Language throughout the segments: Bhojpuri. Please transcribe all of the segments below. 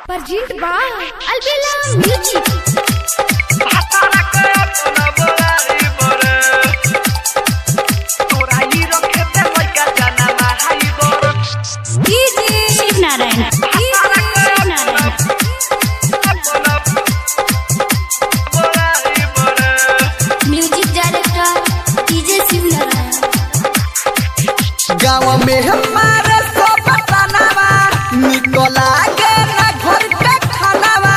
Perjint ba Albela Music Shiv Narayan Shiv Narayan music director DJ Shiv Narayan गाँव में हमारे सब तनावा निकला के ना घर के खानावा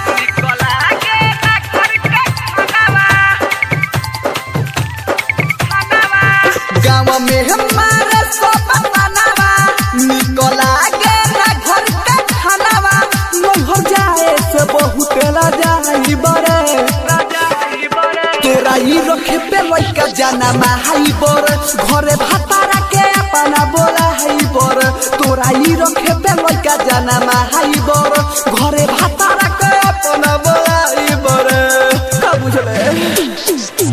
गाँव में हमारे सब तनावा निकला के ना घर के खानावा नहर जाए से बहुत ला जाई बरे तोरा ही रखे पे लइका जाना माहाई बर घरे भातारा के अपना बोला है बर तोरा ही रखे पे लइका जाना माहाई बर घरे भातारा के अपना बोला है बर का बुझले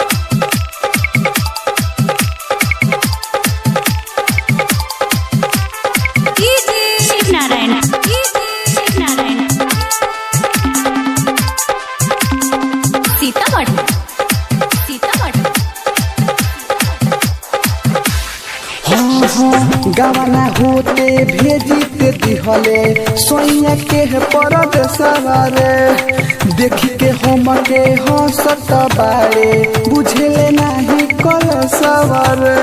शिव नारायण शिव नारायण सीतामढ़ी सीतामढ़ी हाँ हाँ गवाना होते भेजी ते दिहले सोइया के परद सवारे देखी के हम के हंसत बारे बुझले नाही कल सवारे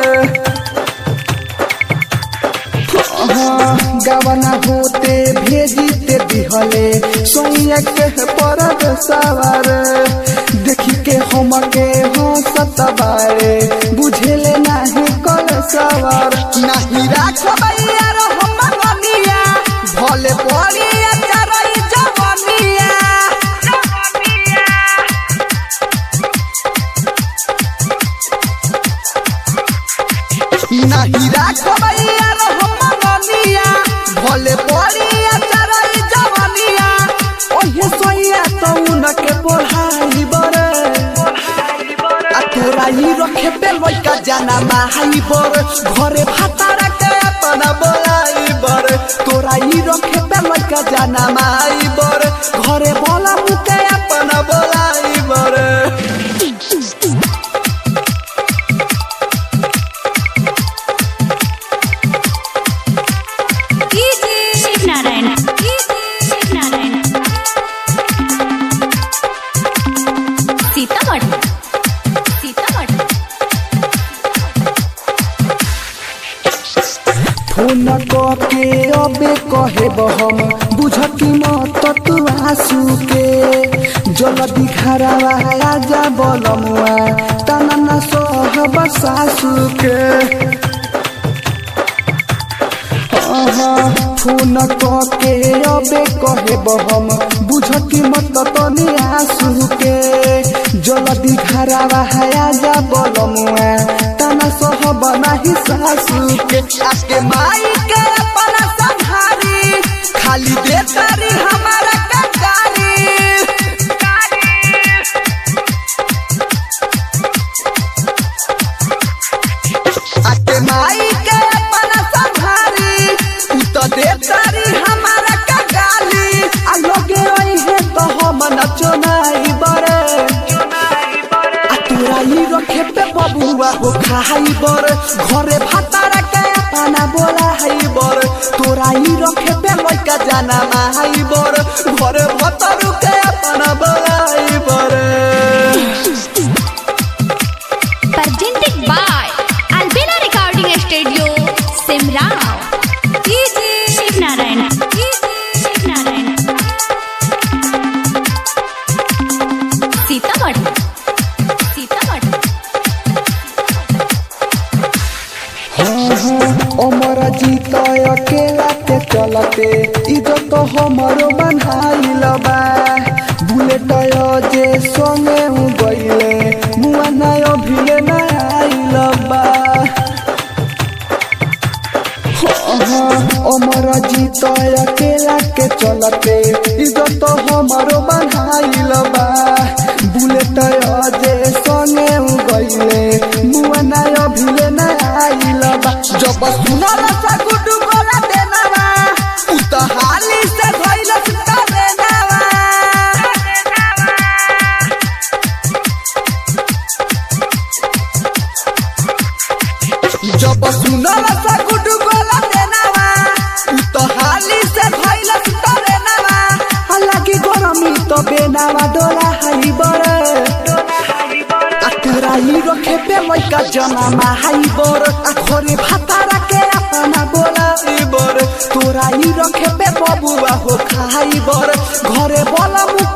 हाँ, गवना होते भेजी ते दिहले सोइया के परद सवार देखी के हम के हंसत बारे बुझेले नाही कल सवार नाही राखबैया रो हम मनिया भले पड़िया चरई जवनिया नाही राखबैया रो हम मनिया भले पड़िया चरई जवनिया ओहे सोइया तो उनके पढ़ाई बरे आ तोरा ही रखे पे लइका जाना माहाई बर घरे भातारा के अपना बोलाई बर तोरा ही रखे पे लइका जाना माहाई बर घरे बोला मुके अपना बोलाई बर शिव नारायण शिव नारायण सीतामढ़ी सीतामढ़ी फोन के अबे कहे हम बुझती मत तू आंसू के जल्दी घरवा आजा बलमुआ तना न सहब सासू के फोन के अबे कहे हम बुझती मत तनी आंसू के जल्दी घरवा आजा बलमुआ तना सहब नाही सासू के आके माई के अपना संहारी खाली दे तारी हमारा ककारी आके माई के अपना संहारी तू तो दे तारी हमारा कगाली आ लोगे ओई है तो हम नचो नाई बरे आ तोरा ही रखे पे बबुआ हो खाई बर घरे भातारा के अपना बोला है बर तोरा ही रखे पे लइका जाना माई बर घरे भतरू के अपना बोला है बर Presented by Albela Recording Studio Simrao Shiv Narayan Shiv Narayan Sitamarhi Sitamarhi अमर जीत अकेला के चलते इज्जत तो हमरो बन्हाइल बा बुलेट जे संगे उ गइले मुआ नाय भिले ना आइल बा अमर जीत अकेला के चलते इज्जत तो हमरो बन्हाइल बा बुलेट जे संगे उ गइले मुआ नाय भिले ना आइल बा जब सुनल सा गुडू गोला देना बा उ त हाली से धइल जब सुनल सा गुडू गोला देनावा उ तो हाली से भइल तरे नावा हालांकि गरमी तो बेनावा डोला हाई बड़े आ तोरा ही रखे पे लइका जमामा हाई बर आ घरे भातारा के अपना बोला ई बर तोरा ही रखे पे बबुआ हो खाई बर घरे बोला मुख